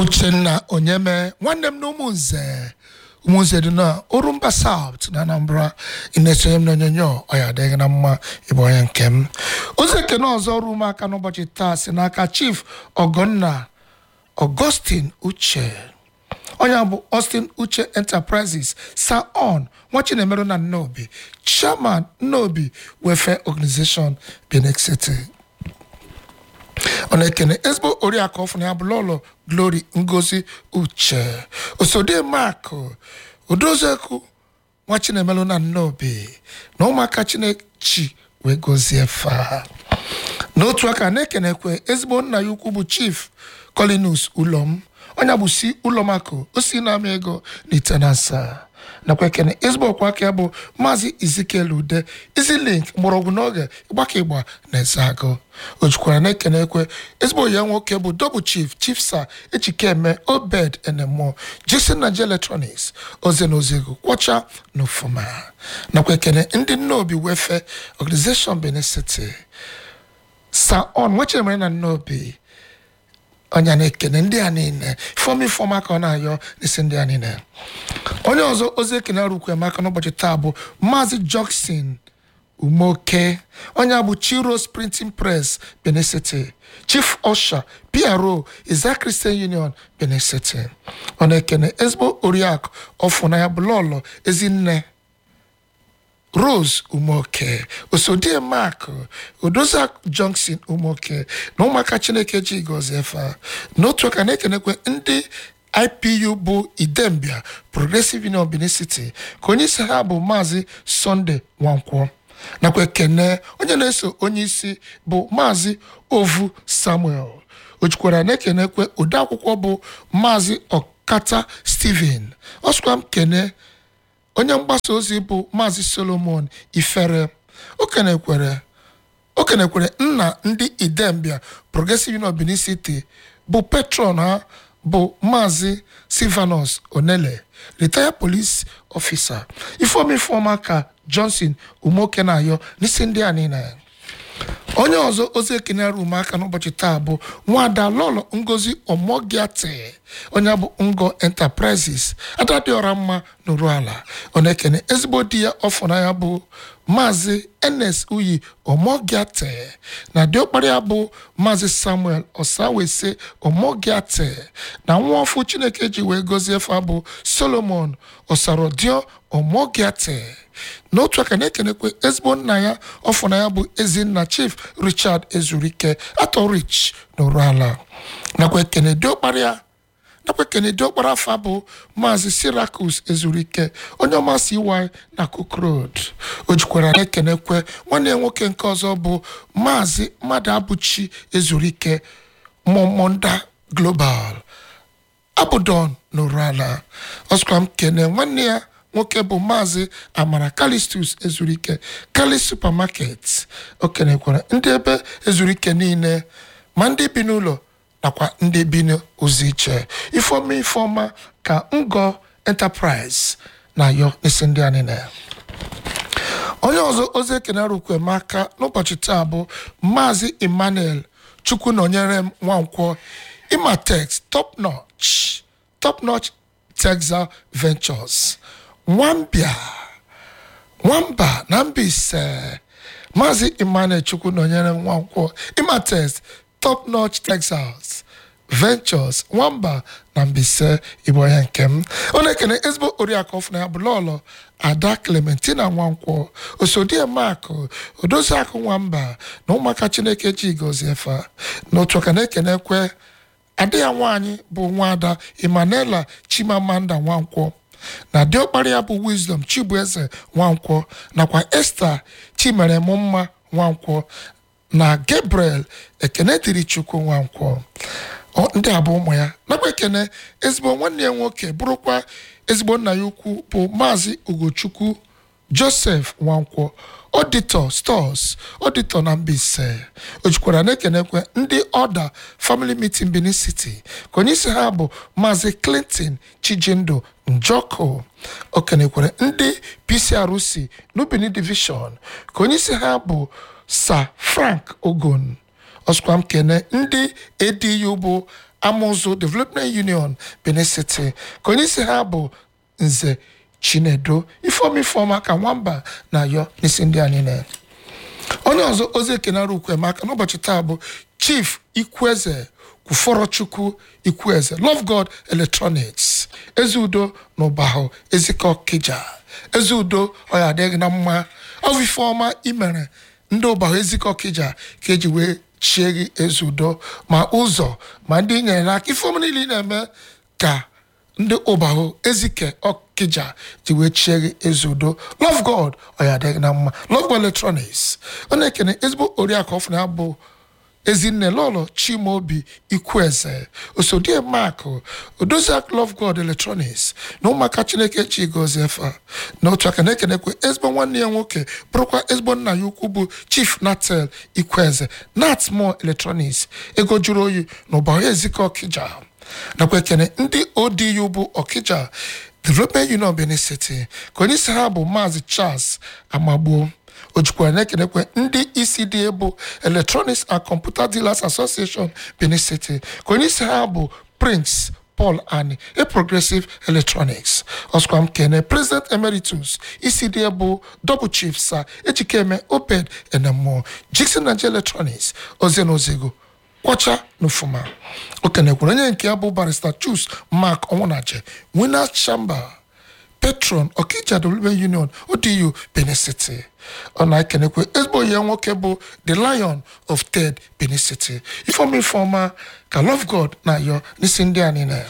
uchenna onyeme nwanne m na ụmụnze ụmụnze dị na orumba south na anambra ị-na-esonye m n'onyonyo ọ ya adịghị na mma ịbụ onye nke m ozi ekene ọzọ ruo m aka n'ụbọchị taa si n'aka chief ọgọnna augustin uche onye a bụ austin uche enterprises saon nwa chinemerụ na nnobi chairman nnobi welfare organization benin city ọ na-ekene ezigbo oriakụ ọfụna ya bụ lọlọ glory ngozi uche osode mak odoziekwu nwa chinemelụ na nnobi na ụmụaka chinechi wee gozie fa n'otu aka na-ekenekwe ezigbo nna ya ukwu bụ chief colinus ụlọm onye bụ si ụlọmakụ o si na-ama ego n'itenansa nakwa ekene ezigbo ọkwa aka ya bụ maazị izikiel ude izilink mgbọrọgwụ n'oge ịgbaka ịgba na ezeagụ o jikwara na-ekene ekwe ezigbo ya nwoke bụ double chief chief sa echikeme obed enemo jason naija electronics oze na ozego kwọcha na ofuma nakwa ekene ndị nnobi wefe organization benin city saon nwechere na nnobi onye na-ekene ndị a niile ifeọma ifeọma ka ọ na-ayọ n'isi ndị a niile onye ọzọ ozi ekene rukwe maka n'ụbọchị taa bụ maazị jokson umoke onye a bụ chiros printing press benin city chief usher pro iza christian union benin city ọ na-ekene ezigbo oriakụ ọfụnanya bụ lọlọ ezinne rose umoke osodie mark odoza johnson umoke na ụmụaka chineke ji gọzie fa n'otu aka na-ekenekwe ndị ipu bụ idembia progressive union benin city ka onye isi ha bụ maazị sunday nwankwọ nakwa ekene onye na-eso onye isi bụ maazị ovu samuel o jikwara na-ekenekwe odeakwụkwọ bụ maazị ọkata steven ọsụkwa m kene onye mgbasa ozi bụ maazị solomon ifere okenekwere okenekwere nna ndị idembia progressive union benin city bụ patron ha bụ maazị silvanus onele retired police officer ifeoma ifeoma ka johnson umoke na-ayọ n'isi ndị a niile onye ọzọ ozi ekene rum aka n'ụbọchị taa bụ nwada lọlọ ngozi omogiate onye bụ ngo enterprises adadịọra mma n'oru ala ọ na-ekene ezigbo di ya ọfụna ya bụ maazị enes uyi omogiate na diọkpara ya bụ maazị samuel osawese omogiate na nwa ọfụ chineke ji wee gozie fa bụ solomon osarodio omogiate n'otu aka na-ekenekwe ezigbo nna ya ọfụna ya bụ ezinna chief richard ezurike atọ rich n'oru ala nakwa ekene diọkpara ya nakwa ekene diọkpara afa bụ maazị sirakus ezurike onye ọma si iwai na cook road o jikwara na-ekenekwe nwanne ya nwoke nke ọzọ bụ maazị mmadụ abụchi ezurike mọmọnda global abụdon n'oru ala ọsụkwa m kene nwanne ya nwoke bụ maazị amara kalistus ezurike kalis supermarket o kenekwara ndị ebe ezurike niile ma ndị bi n'ụlọ nakwa ndị bi n'ozi iche ifeọma ifeọma ka ngo enterprise na-ayọ n'isi ndị a niile onye ọzọ ozi ekene rukwe maka n'ụbọchị taa bụ maazị emmanuel chukwu nọnyere m nwankwọ imatex top notch top notch texas ventures nwambia nwamba na mbaise maazị emmanuel chukwu nọnyere nwankwọ imatex top notch texas ventures nwamba na mbaise igbo onye nke m ọ na-ekene ezigbo oriakụ ọfụna ya bụ lọlọ ada clementina nwankwọ osodie mak odoziakụ nwamba na ụmụaka chineke ji gọzie fa n'otu aka na-ekenekwe ada ya nwaanyị bụ nwaada emmanuela chimamanda nwankwọ na diọkpara ya bụ wisdom chibueze nwankwọ nakwa esta chimerem mma nwankwọ na gabriel ekene dịrị chukwu nwankwọ ndị a bụ ụmụ ya nakwa ekene ezigbo nwanne ya nwoke bụrụkwa ezigbo nna ya ukwu bụ maazị ugochukwu joseph nwankwọ ọdịtọ stọs ọdịtọ na mbaise o jikwara na-ekenekwe ndị ọda family meeting benin city ka onye isi ha bụ maazị clinton chijindu njoko o kenekwere ndị pcrc n'ubini division ka onye isi ha bụ sir frank ogon ọsụkwa m kene ndị edu bụ amụzụ development union benin city ka onye isi ha bụ nze chinedo ifeoma ifeoma ka nwamba na ayọ n'isi ndị anyị na onye ọzọ ozi ekenara ukwemaka n'ụbọchị taa bụ chief ikwueze kwufọrọchukwu ikwueze love god electronics ezeudo na ụbahụ ezike ọkịja ezeudo ọya adịghị na mma ọvụ ifeọma imere ndị ụbahụ ezike ọkịja ka eji wee chie gị ezeudo ma ụzọ ma ndị nyere n'aka ifeọma niile ị na-eme ka ndị ụbahụ ezike ọkịja ji wee chie gị ezeudo love god ọya adịghị na mma love god electronics ọ na-ekene ezigbo oriakụ ọfụna ya bụ ezinne lọlọ chimaobi ikwueze osodie mak odoziak love god electronics na ụmụaka chineke chi gozie fa na otu aka na-ekenekwe ezigbo nwanne ya nwoke bụrụkwa ezigbo nna ya ukwu bụ chief natel ikwueze natmo electronics ego jụrụ oyi na ụbahụ ezike ọkịja nakwa ekene ndị odiu bụ ọkịja development union benin city ka onye isi ha bụ maazị charles amagbuo o jikwara na-ekenekwe ndị isi dị bụ electronics and computer dealers association benin city ka onye isi ha bụ prince paul ani a progressive electronics ọsụkwa m kene president emeritus isi dị bụ double chief sa ejikeme obed enemo jikson nigeria electronics ozie na ozego kwọcha n'ufuma o kenekwara onye nke ya bụ barista chus mark ọnwụnaje winners chamber patron okija development union odu benin city ọ na-ekenekwe ezigbo ya nwoke bụ the lion of ted benin city ifeọma ifeọma ka love god na-ayọ n'isi ndị a niile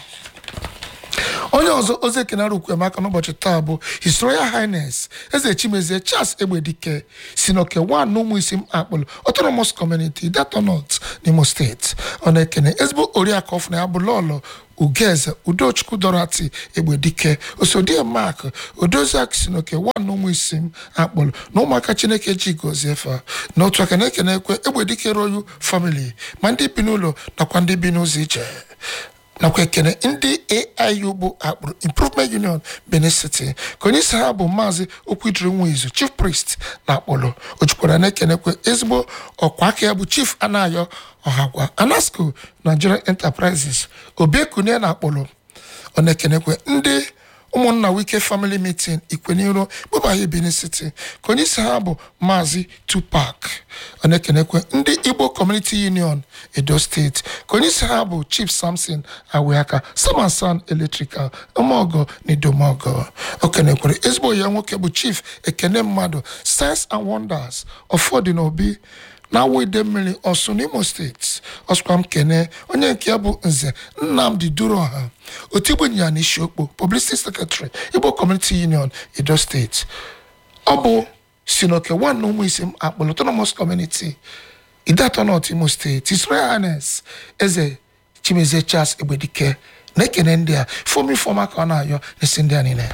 onye ọzọ ozi ekenara ukwemaka n'ụbọchị taa bụ his royal highness eze chimezie charles egbedike si n'oke wan ụmụ isi m akpụlụ autonomous community datonot n'imo steeti ọ na-ekene ezigbo oriakụ ọfụna ya bụ lọlọ ugeze udochukwu dorati egbedike osodie mak odoziak si n'oke wan ụmụ isi m akpụlụ na ụmụaka chineke ji gozie fa na otu aka na-ekene ekwe egbedike royal family ma ndị bi n'ụlọ nakwa ndị bi n'ụzọ ije nakwa ekene ndị aiu bụ akpụrụ improvement union benin city ka onye isi ha bụ maazị okwudiri nwizu chief priest na akpọlọ o jukwara na-ekenekwe ezigbo ọkwa aka ya bụ chief anayo ọhagwa anasco nigerian enterprises obiekunie na akpọlọ ọ na-ekenekwe ndị ụmụnna wike family meeting ikweniro gbụbaghi benin city ka onye isi ha bụ maazị tupac ọ na-ekenekwe ndị igbo community union edo steeti ka onye isi ha bụ chief samson aweaka samansan electrical ụmụọgọ na idomọgọ o kenekwere ezigbo ya nwoke bụ chief ekene mmadụ science and wonders ọfọdụ na obi na-awụ ide mmiri ọsụ n'imo steeti ọsụkwa m kene onye nke ya bụ nze nnamdi duroha otigbu ịnyịnya na isiokpo publicity secretary igbo community union edo steeti ọ bụ si n'oke one na ụmụ isi m akpọrọ autonomous community idatọ north imo steeti his royal highness eze chimezie charles egbedike na-ekene ndị a fọm ifọma ka ọ na-ayọ n'isi ndị a niile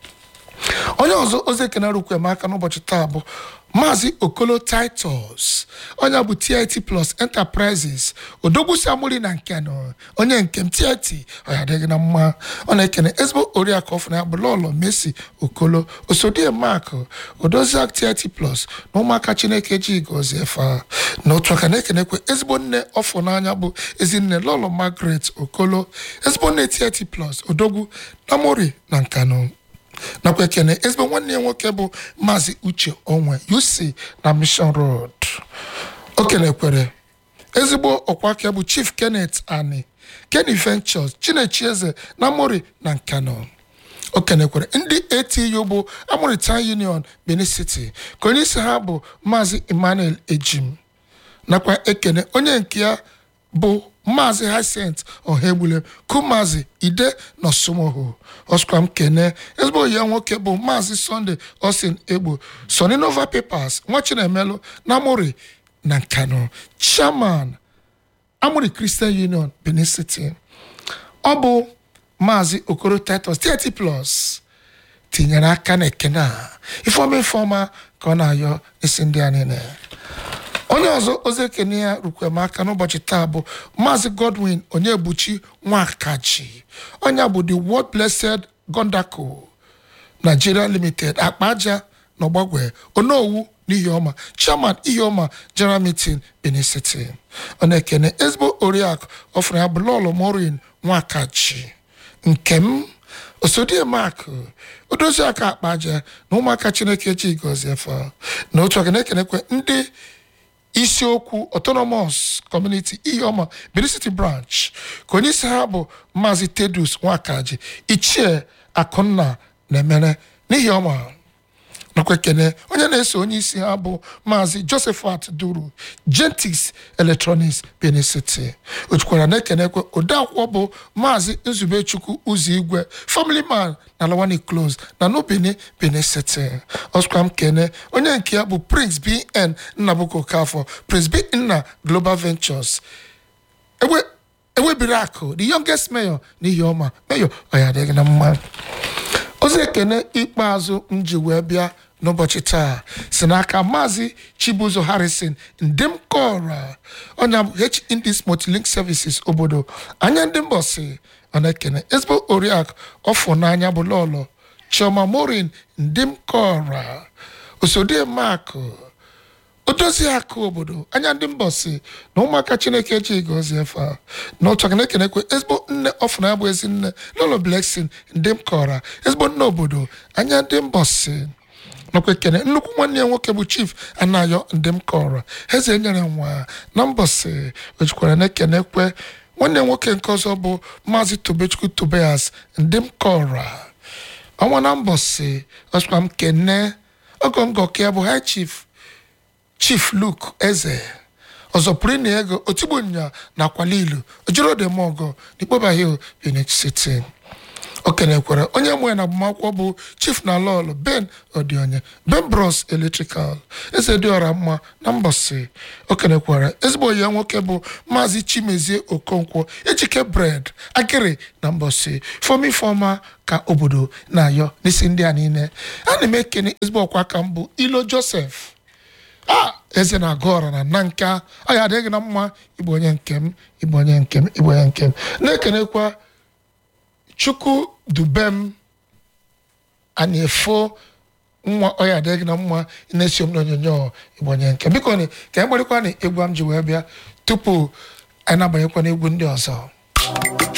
onye ọzọ ozi ekene rukwe m aka n'ụbọchị taa bụ maazị okolo titus onye bụ tit plus enterprises odogwusi amụri na nke nọ onye nke m tit ọya adịghị na mma ọ na-ekene ezigbo oriakụ ọfụna ya bụ lọlọ mesi okolo osodie mak odoziak tit plus na ụmụaka chineke ji gozie fa na otu aka na-ekenekwe ezigbo nne ọfụ n'anya bụ ezinne lọlọ margaret okolo ezigbo nne tit plus odogwu na mori na nkanụ nakwa ekene ezigbo nwanne ya nwoke bụ maazị uche onwe uc na mission road o kenekwere ezigbo ọkwa aka bụ chief kenneth ani kenny ventures chinechi eze na mori na nkano o kenekwere ndị atu bụ amoritan union benin city ka onye isi ha bụ maazị emmanuel ejim nakwa ekene onye nke ya bụ maazị hyacinth ọhaegbule kumazi ide na osomoho ọskwam kene ezigbo ya nwoke bụ maazị sunday austin egbo soninova papers nwa chinemelu na amori na nkano chairman amori christian union benin city ọ bụ maazị okoro titus 30 plus tinyere aka na ekene a ifeọma ifeọma ka ọ na-ayọ isi ndị a niile onye ọzọ ozi ekene ya rukwem aka n'ụbọchị taa bụ maazị godwin onyebuchi nwakaji onye bụ the world blessed gondaco nigeria limited akpa aja na ọgbagwe onowu n'ihiọma chairman ihiọma general meeting benin city ọ na-ekene ezigbo oriakụ ọfụrụ ya bụ lọlọ morin nwakachi nkem osodiemakụ odozi aka akpa aja na ụmụaka chineke chi gọzie fa na otu aka na-ekenekwe ndị isiokwu autonomous community iheọma benin city branch ka onye isi ha bụ maazị tedus nwakaji ichie akụnna na-emere n'ihi ọma nakwa ekene onye na-eso onye isi ha bụ maazị josephat duru gentis electronics benin city o jukwara na-ekenekwe odeakwụkwọ bụ maazị nzubechukwu ụzọ igwe family man na lawani close na nubini benin city ọsụkwa m kene onye nke ya bụ prince bn nnabuko kafọ prince b nna global ventures ewe ewebiri akụ the youngest mayor n'ihi ọma mayor ọ ya adịghị na mma ozi ekene ikpeazụ m ji wee bịa n'ụbọchị taa si n'aka maazị chibuzo harrison ndemkora ọnya bụ h indies multilink services obodo anya ndị mbọsi ọ na-ekene ezigbo oriakụ ọfọ n'anya bụ lọlọ chioma morin ndemkora osodie makụ odozi akụ obodo anya ndị mbọsi na ụmụaka chineke ji gọzie fa na ụtọ na-ekenekwe ezigbo nne ọfụna ya bụ ezi nne lolo bleksin ndị m kọra ezigbo nne obodo anya ndị mbọsi nakwa ekene nnukwu nwanne ya nwoke bụ chief anayo ndị m kọrọ eze nyere nwa na mbọsi ojikwara na-ekenekwe nwanne ya nwoke nke ọzọ bụ maazị tobechukwu tobias ndị m kọra ọnwa na mbọsi ọsịkwa m kene ọgọ ngọka ya bụ high chief chief luke eze ọzọ pụrụ na ego otigbo nya na akwalilu ojirodemọgọ n'ikpoba hill benin city o kenekwara onye mwe na agbamakwụkwọ bụ chief na lọl ben odionye ben bros electrical eze dị ọra mma na mbọsị o kenekwara ezigbo ya nwoke bụ maazị chimezie okonkwo ejike bred akịrị na mbọsị fomi fọma ka obodo na-ayọ n'isi ndị a niile a na m ekene ezigbo ọkwa aka m bụ ilo joseph a eze na-agụ ọra na nna nka ọ ya adịghị na mma ịbụ onye nkem ịbụ onye nkem ịbụ onye nkem na-ekenekwa chukwu dubem anyị efo nwa ọya adịghị na mma na-esi m n'onyonyo ịbụ onye nke biko ni ka anyị gbarịkwa na egwu m ji wee bịa tupu anyị na-abanyekwa n'egwu ndị ọzọ